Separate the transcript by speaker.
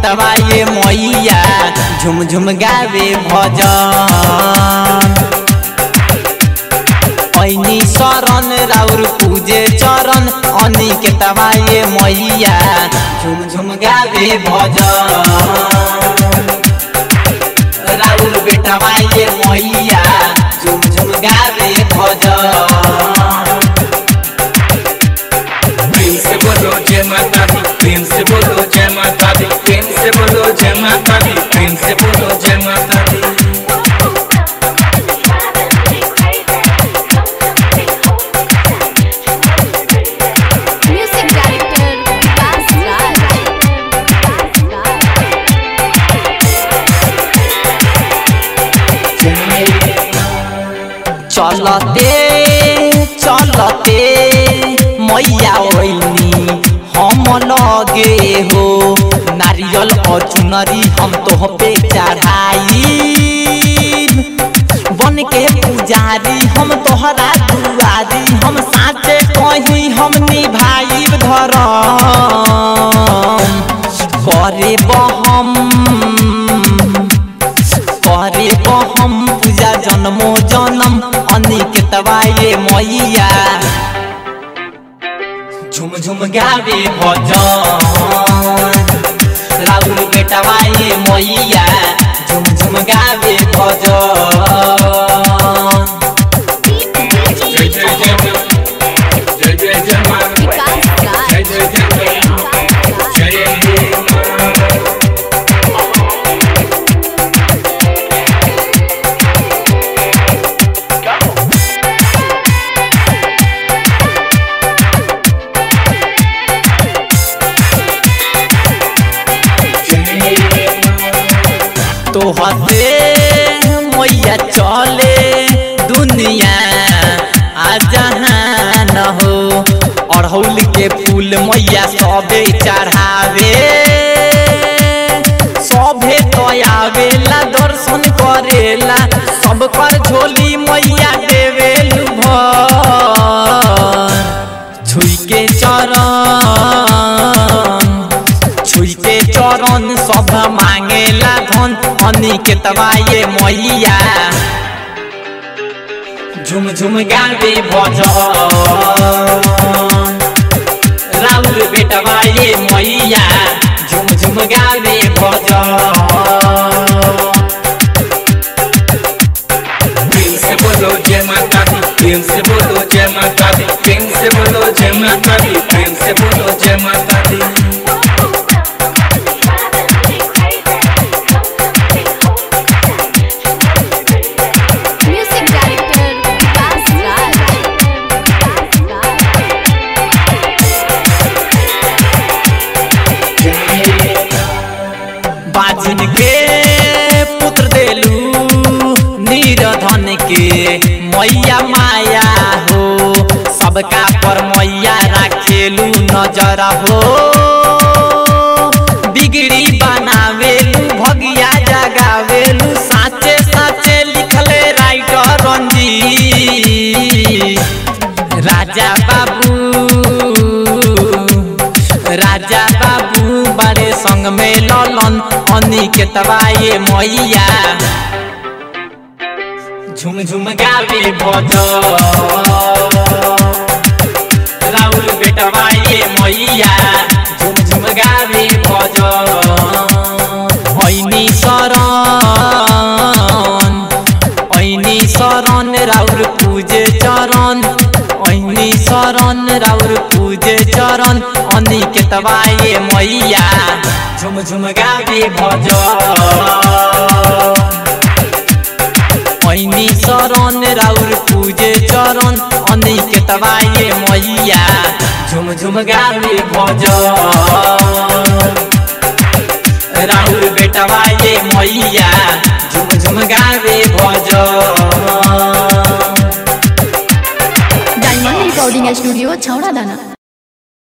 Speaker 1: तवा ये मैया झुम झुम गावे भजन ऐनी शरण राउर पूजे चरण अनि के तवा ये मैया झुम झुम गावे भजन राउर बेटवा ये मैया झुम झुम गावे भजन
Speaker 2: प्रेम से बोलो जय माता दी प्रेम से बोलो जय माता दी प्रेम से बोलो जय माता दी प्रेम से बोलो जय माता दी
Speaker 3: Music director Vikas Raj.
Speaker 1: चलते चलते मैया ओइनी हम लगे हो नारियल और चुनरी हम तो पे चढ़ाई बन के पुजारी हम तोहरा दुआरी हम साचे कहीं हम निभाई धरम करे बहम करे हम पूजा जन्मो जन्म अनिक तवाए मैया झुम झुम गावे भजन राहुल बेटवाए मैया झुम झुम गावे भजन
Speaker 2: जय जय जय माँ जय जय जय माँ
Speaker 3: Vikas Raj.
Speaker 2: जय जय जय माँ जय हे माँ
Speaker 1: तो हसे मैया चले दुनिया आ जहाँ न हो अड़हुल के फूल मैया सबे चढ़ावे सभे तो आवेला दर्शन करेला सब पर झोली मैया देवेलु भर छुई के चरण छुई के चरण सब मांगेला धन हनी के तवाए मैया झुम झुम गावे भजन राउर बेटवाए मैया झुम झुम गावे भजन
Speaker 2: प्रेम से बोलो जय माता दी प्रेम से बोलो जय माता दी प्रेम से बोलो जय माता दी प्रेम से बोलो जय माता दी
Speaker 3: Music director Vikas Raj.
Speaker 1: बाजिन के पुत्र देलू नीरधन के मैया माया हो सबका पर मैया राखेलू नजर हो बिगड़ी बनावेलू भगिया जगावेलू साचे साचे लिखले राइटर रंजीत राजा बाबू राजा बाबू बड़े संग में ललन अनी के तवाए मैया झुम झुम गावे भजन राउल बेटवाए मैया झुम झुम गावे भजन ऐनी शरण ऐनी शरण राउर पूजे चरण ऐनी शरण राउर पूजे चरण अनि के तवाए मैया झुम झुम गावे भजन ऐनी शरण राउर पूजे चरण अनि के तवाए मैया झुम झुम गावे भजन राहुल बेटवाए मैया झुम झुम गावे भजन
Speaker 4: डायमंड रिकॉर्डिंग स्टूडियो छौड़ा दाना